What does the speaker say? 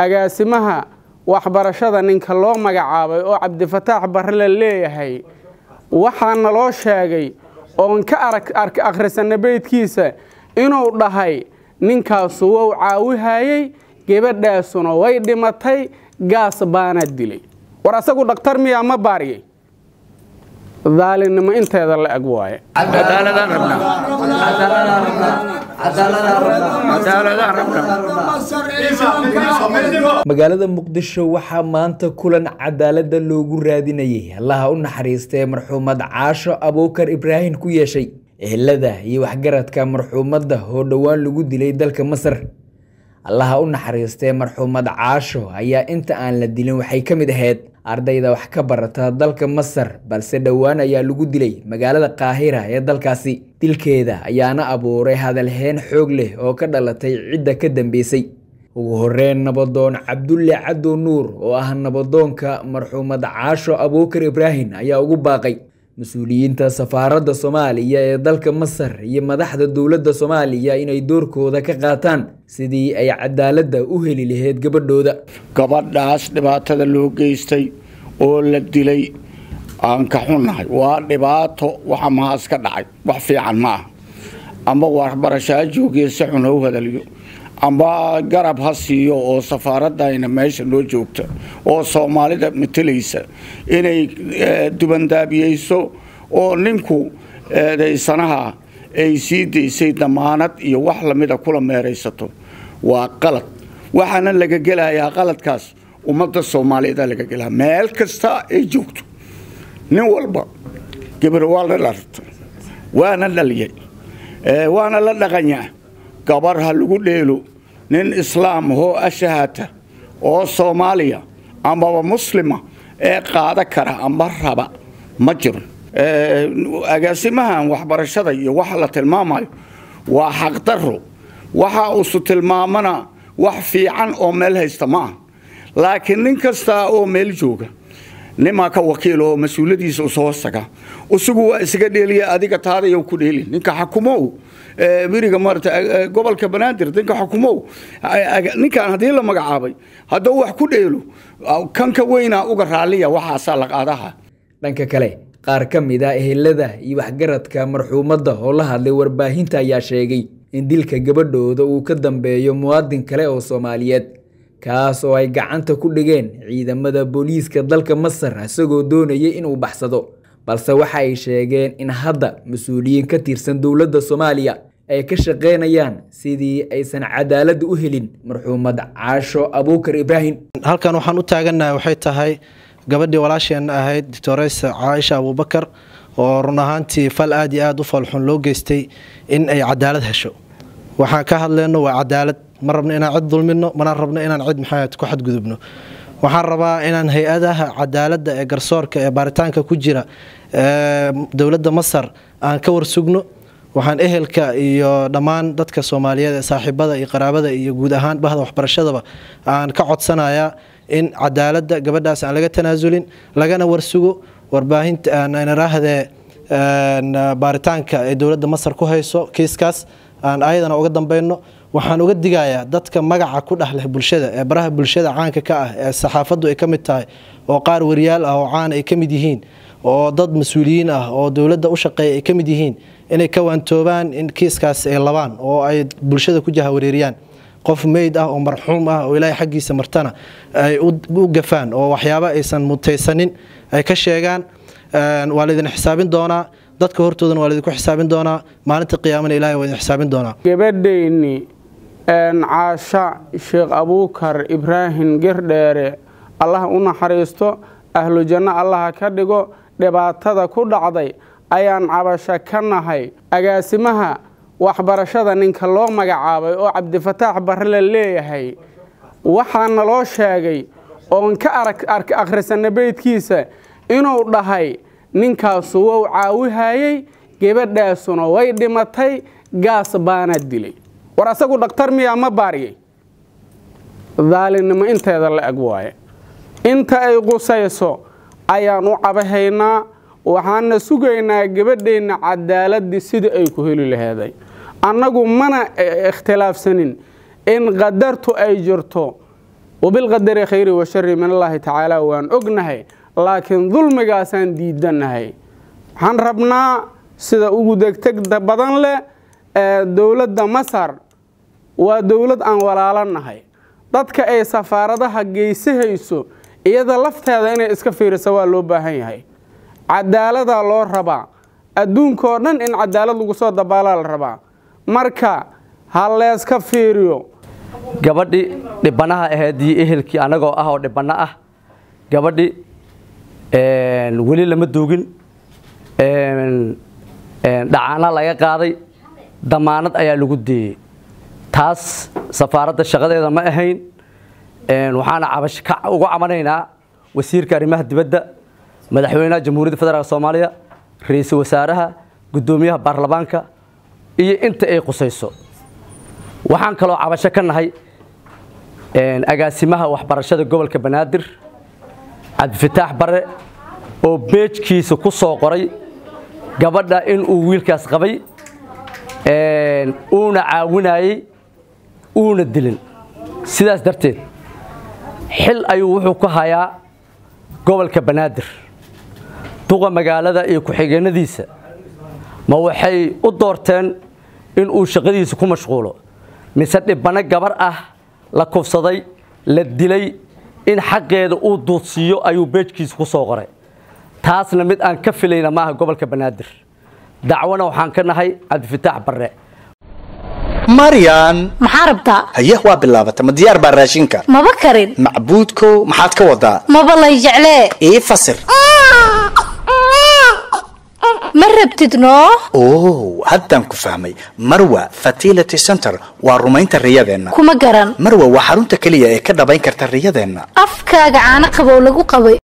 agaasimaha waxbarashada ninka loo magacaabay oo cabdifataax barre la leeyahay waxaana loo sheegay oon ka arag akhrisanna beydkiisa inuu dhahay ninkaasu wou caawihayey gebadhaasuna way dhimatay gaas baana dilay war asagu dhakhtar miyaa ma baariyey daalinimo inteeda la eg waaye magaalada muqdisho waxaa maanta kulan cadaaladda loogu raadinayay allaha u naxariistee marxuumad caasho abuukar ibraahim ku yeeshay ehelada iyo waxgaradka marxuumadda oo dhowaan lagu dilay dalka masar allaha u naxariistee marxuumad caasho ayaa inta aan la dilin waxay ka mid ahayd ardayda wax ka barata dalka masar balse dhowaan ayaa lagu dilay magaalada qaahira ee dalkaasi dilkeeda ayaana abuuray hadalheen xoog leh oo ka dhalatay cidda ka dambeysay ugu horeyn nabadoon cabdulle caddow nuur oo ah nabadoonka marxuumad caasho abuukar ibraahim ayaa ugu baaqay mas-uuliyiinta safaaradda soomaaliya ee dalka masar iyo madaxda dowladda soomaaliya inay doorkooda ka qaataan sidii ay cadaaladda u heli lahayd gabadhooda gabadhaas dhibaatada loo geystay oo la dilay aan ka xunnahay waa dhibaato waxa mahaas ka dhacay wax fiican ma ah amba waxbarashaa joogiya si xun ha u hadaliyo amba garab ha siiyo oo safaaradayna meesha noo joogta oo soomaalida matelaysa inay dubandaabiyeyso oo ninku eedaysanaha ay sii daysay damaanad iyo wax lamida kula meeraysato waa qalad waxaana laga gelayaa qaladkaas ummadda soomaaliyeeda laga gelaa meel kasta ay joogto nin walba gabar waa la dharta waana dhaliyay waana la dhaqanyaa gabar ha lagu dheelo nin islaam oo ashahata oo soomaaliya amaba muslima ee qaada kara amba raba ma jiro agaasimahan waxbarashada iyo waxa la tilmaamayo waa xaqdaro waxa uusu tilmaamana wax fiican oo meel haysta ma ah laakiin nin kasta oo meel jooga nimaa ka wakiil oo mas-uuladiisa usoo hoostaga isagu waa isaga dheeliya adiga taadayo ku dheeli ninka xakumow beriga maarata gobolka banaadir ninka xakumow ninkan haddii la magacaabay hadduu wax ku dheelo kanka weynaa uga raaliya waxaasaa la qaadaha dhanka kale qaar ka mid a ehelada iyo waxgaradka marxuumadda oo la hadlay warbaahinta ayaa sheegay in dilka gabadhooda uu ka dambeeyo muwaadin kale oo soomaaliyeed kaas oo ay gacanta ku dhigeen ciidamada booliiska dalka masar isagoo doonayay inuu baxsado balse waxa ay sheegeen in hadda mas-uuliyiin ka tirsan dowladda soomaaliya ay ka shaqaynayaan sidii aysan cadaaladda u helin marxuumad caasho abuukar ibraahim halkan waxaan u taagannahay waxay tahay gabadhii walaasheenna ahayd doctoreysa caaisha abuubakar oo run ahaantii fal aad iyo aad u falxun loo geystay in ay cadaalad hesho waxaan ka hadleyno waa cadaalad ma rabno inaan cid dulmino mana rabno inaan cid maxaad ku xadgudubno waxaan rabaa inaan hay-adaha cadaaladda ee garsoorka ee baaritaanka ku jira dowladda masar aan ka warsugno waxaan ehelka iyo dhammaan dadka soomaaliyeed ee saaxiibada iyo qaraabada iyo guud ahaan bahda waxbarashadaba aan ka codsanayaa in cadaaladda gabadhaas aan laga tanaasulin lagana warsugo warbaahinta aanirahdee baaritaanka ee dowladda masar ku hayso kiiskaas aan ayadana uga dambeyno waxaan uga digayaa dadka magaca ku dhex leh bulshada ee baraha bulshada caanka ka ah ee saxaafaddu ay ka mid tahay oo qaar wariyaal ah oo caan ay ka mid yihiin oo dad mas-uuliyiin ah oo dowladda u shaqeeya ay ka mid yihiin inay ka waantoobaan in kiiskaas ay labaan oo ay bulshada ku jahawareeriyaan qof meyd ah oo marxuum ah oo ilaahay xaggiisa martana ay u gafaan oo waxyaabo aysan mutaysanin ay ka sheegaan waa laydin xisaabin doonaa dadka hortoodana waa laydinku xisaabin doonaa maalinta qiyaamana ilahay waa idin xisaabin doonaa gabadhayni caasha sheekh abuukar ibraahim girdheere allaha u naxariisto ahlu janno allaha ka dhigo dhibaatada ku dhacday ayaan cabasho ka nahay agaasimaha waxbarashada ninka loo magacaabay oo cabdifataax barre la leeyahay waxaana loo sheegay oon ka arag akhrisanna beydkiisa inuu dhahay ninkaasu wou caawihayey gebadhaasuna way dhimatay gaas baana dilay war asagu dhakhtar miyaa ma baariyey daalinimo inteeda la eg waaye inta ay qusayso ayaan u cabahaynaa waxaana sugaynaa gabadheenna cadaaladii sida ay ku heli laheeday annagu mana ikhtilaafsanin in qadartu ay jirto wabilqadari khayri wa shari min allaahi tacaala waan ognahay laakiin dulmigaasaan diidannahay waxaan rabnaa sida ugu degtegda badan leh ee dowladda masar waa dowlad aan walaalanahay dadka ay safaaradaha geysahayso iyada lafteeda inay iska fiirisa waa loo baahan yahay cadaaladaa loo rabaa adduunkao dhan in cadaalad lagu soo dabaalaa la rabaa marka ha leeska fiiriyo gabadhi dhibanaha ahayd iyo ehelkii anagoo ah oo dhibano ah gabadhi weli lama duugin dhacaana laga qaaday damaanad ayaa lagu deeyey taas safaaradda shaqadeeda ma ahayn waxaana cabash uga cabanaynaa wasiirka arrimaha dibadda madaxweynaha jamhuuriyadda federaalk soomaaliya ra-iisul wasaaraha guddoomiyaha baarlamaanka iyo inta ay qusayso waxaan kaloo cabasho ka nahay agaasimaha waxbarashada gobolka banaadir cabdifataax bare oo beejkiisa ku soo qoray gabadha inuu wiilkaas qabay uuna caawinayey uuna dilin sidaas darteed xil ayuu wuxuu ku hayaa gobolka banaadir duqa magaalada iyo ku-xigeenadiisa ma waxay u doorteen inuu shaqadiisa ku mashquulo mise dhibano gabar ah la kufsaday la dilay in xaqeeda uu duudsiiyo ayuu beejkiisa ku soo qoray taasna mid aan ka filayna maaha gobolka banaadir dacwana waxaan ka nahay cabdifataax barre maryan maxaa rabtaa haye waa bilaabata ma diyaar baa raashinka maba karin macbuudkow maxaad ka wadaa maba lay jeclee ii fasir ma rabtid noo oo haddaan ku fahmay marwa fertility center waa rumaynta riyadeenna kuma garan marwa waa xarunta keliya ee ka dhabayn karta riyadeenna afkaaga caano qabow lagu qabay